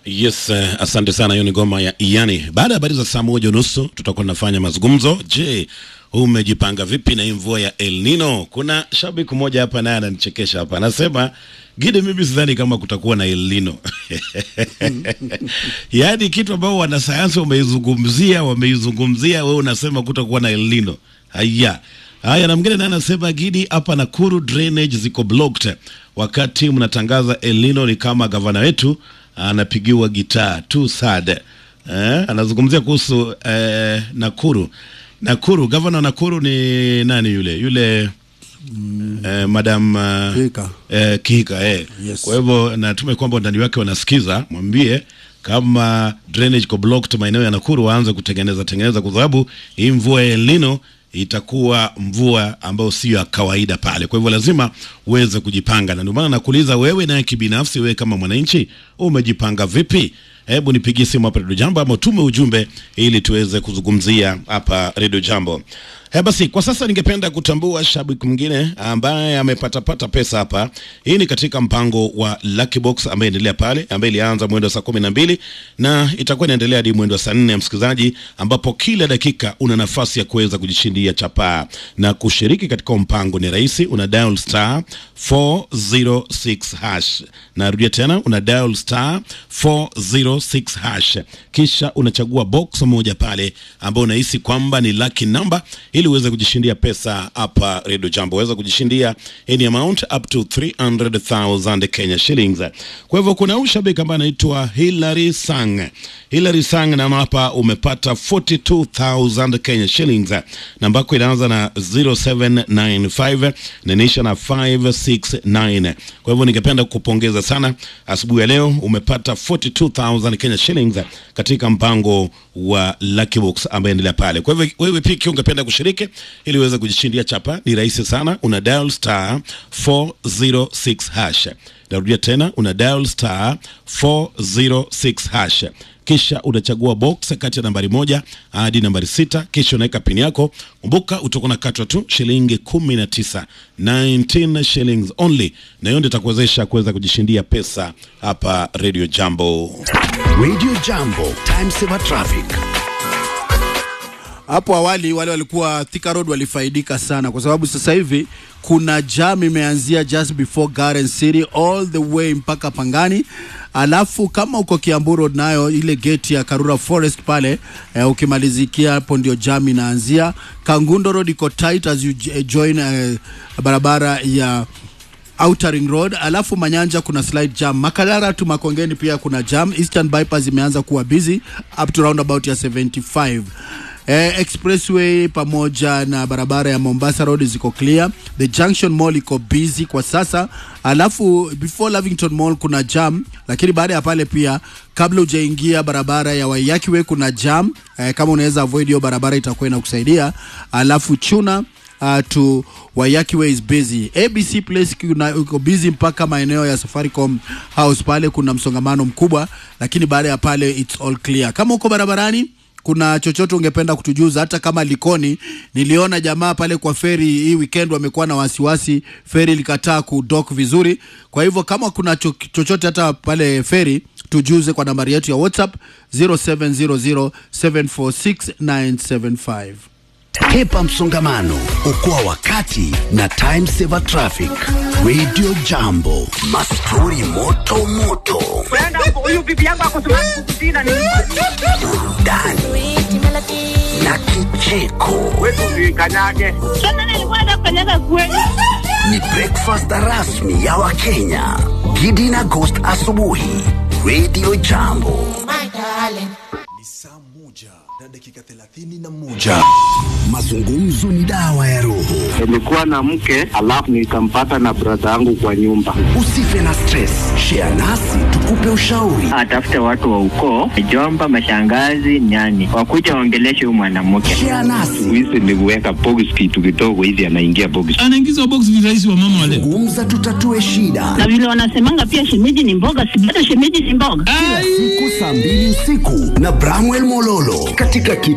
Yes, uh, asante sana. Hiyo ni ngoma ya Iyani. Baada ya habari za saa moja unusu tutakuwa tunafanya mazungumzo. Je, umejipanga vipi na hii mvua ya El Nino? Kuna shabiki mmoja hapa naye ananichekesha hapa, anasema Gide, mimi sidhani kama kutakuwa na El Nino. Yaani kitu ambao wanasayansi wameizungumzia wameizungumzia, wewe unasema kutakuwa na El Nino. Haya. Haya, na mwingine naye anasema Gidi, hapa Nakuru drainage ziko blocked. Wakati mnatangaza El Nino ni kama gavana wetu anapigiwa gitaa too sad. Eh, anazungumzia kuhusu eh, Nakuru. Nakuru, gavana wa Nakuru ni nani yule? Yule eh, madam uh, Kihika. eh, Kihika eh. Yes. Kwa hivyo natume kwamba ndani wake wanasikiza, mwambie kama drainage ko blocked maeneo ya Nakuru waanze kutengeneza tengeneza, kwa sababu hii mvua ya El Nino itakuwa mvua ambayo sio ya kawaida pale. Kwa hivyo lazima uweze kujipanga, na ndio maana nakuuliza wewe, naye kibinafsi, wewe kama mwananchi umejipanga vipi? Hebu nipigie simu hapa Redio Jambo ama tume ujumbe ili tuweze kuzungumzia hapa Redio Jambo. He, basi kwa sasa ningependa kutambua shabiki mwingine ambaye amepatapata pesa hapa. Hii ni katika mpango wa Lucky Box ambaye endelea pale, ambaye ilianza mwendo wa saa kumi na mbili na itakuwa inaendelea hadi mwendo wa saa nne ya msikilizaji, ambapo kila dakika una nafasi ya kuweza kujishindia chapaa na kushiriki katika mpango. Ni rahisi, una dial star 406 hash. Narudia tena, una dial star 406 hash, kisha unachagua box moja pale ambao unahisi kwamba ni lucky number ili uweze kujishindia pesa hapa Radio Jambo. Uweza kujishindia any amount up to 300,000 Kenya shillings. Kwa hivyo kuna huyu shabiki ambaye anaitwa Hilary Sang. Hilary Sang na hapa umepata 42,000 Kenya shillings. Namba yako inaanza na 0795 na inaisha na 569. Kwa hivyo ningependa kukupongeza sana asubuhi ya leo, umepata 42,000 Kenya shillings katika mpango wa Lucky Box ambaye endelea pale. Kwa hivyo wewe pia ikiwa ungependa kushiriki ili uweze kujishindia chapa, ni rahisi sana, una dial star 406 hash. Narudia tena, una dial star 406 hash kisha unachagua box kati ya nambari moja hadi nambari sita kisha unaweka pini yako. Kumbuka utakuwa unakatwa tu shilingi kumi na tisa 19 shillings only, na hiyo ndio itakuwezesha kuweza kujishindia pesa hapa Radio Jambo. Radio Jambo, time saver traffic. Hapo awali wale walikuwa Thika Road walifaidika sana, kwa sababu sasa hivi kuna jam imeanzia just before Garden City all the way mpaka Pangani. Alafu kama uko Kiambu Road, nayo ile gate ya Karura Forest pale eh, ukimalizikia hapo ndio jam inaanzia. Kangundo Road iko tight as you j- join eh, barabara ya Outer Ring Road, alafu Manyanja kuna slight jam. Makalara tu Makongeni pia kuna jam. Eastern Bypass imeanza kuwa busy up to roundabout ya 75. Eh, expressway pamoja na barabara ya Mombasa Road ziko clear. The Junction Mall iko busy kwa sasa, alafu before Lavington Mall kuna jam, lakini baada ya pale pia kabla hujaingia barabara ya Waiyaki Way kuna jam. Eh, kama unaweza avoid hiyo barabara itakuwa inakusaidia. Alafu Chuna uh, to Waiyaki Way is busy. ABC Place kuna- uko busy mpaka maeneo ya Safaricom House pale kuna msongamano mkubwa, lakini baada ya pale it's all clear. Kama uko barabarani kuna chochote ungependa kutujuza, hata kama Likoni, niliona jamaa pale kwa feri hii weekend wamekuwa na wasiwasi, feri likataa kudok vizuri. Kwa hivyo kama kuna cho chochote hata pale feri, tujuze kwa nambari yetu ya WhatsApp 0700746975. Hepa msongamano, okoa wakati na time saver traffic. Radio Jambo, mastori moto moto, Brenda, huyu bibi yangu ako Sudan Kusini ni burudani na kicheko. wetu kanyage. Sasa nilikuwa nafanyaga kweli. Ni breakfast rasmi ya Wakenya. Gidi na Ghost asubuhi. Radio Jambo. Ni saa moja na dakika thelathini na moja. Mazungumzo ni dawa ya roho. nilikuwa na mke alafu nikampata na brada yangu kwa nyumba. Usife na stress. Share nasi tukupe ushauri. atafute watu wa ukoo, jomba, mashangazi, nyani, wakuja waongeleshe huyu mwanamke. Share nasi. Hizi ni kuweka box kitu kidogo hivi, anaingia box. anaingizwa box ni rais wa mama wale. Gumza tutatue shida. Na vile wanasemanga pia shemeji ni mboga, si hata shemeji ni mboga. Siku saa mbili usiku na Bramwell Mololo katika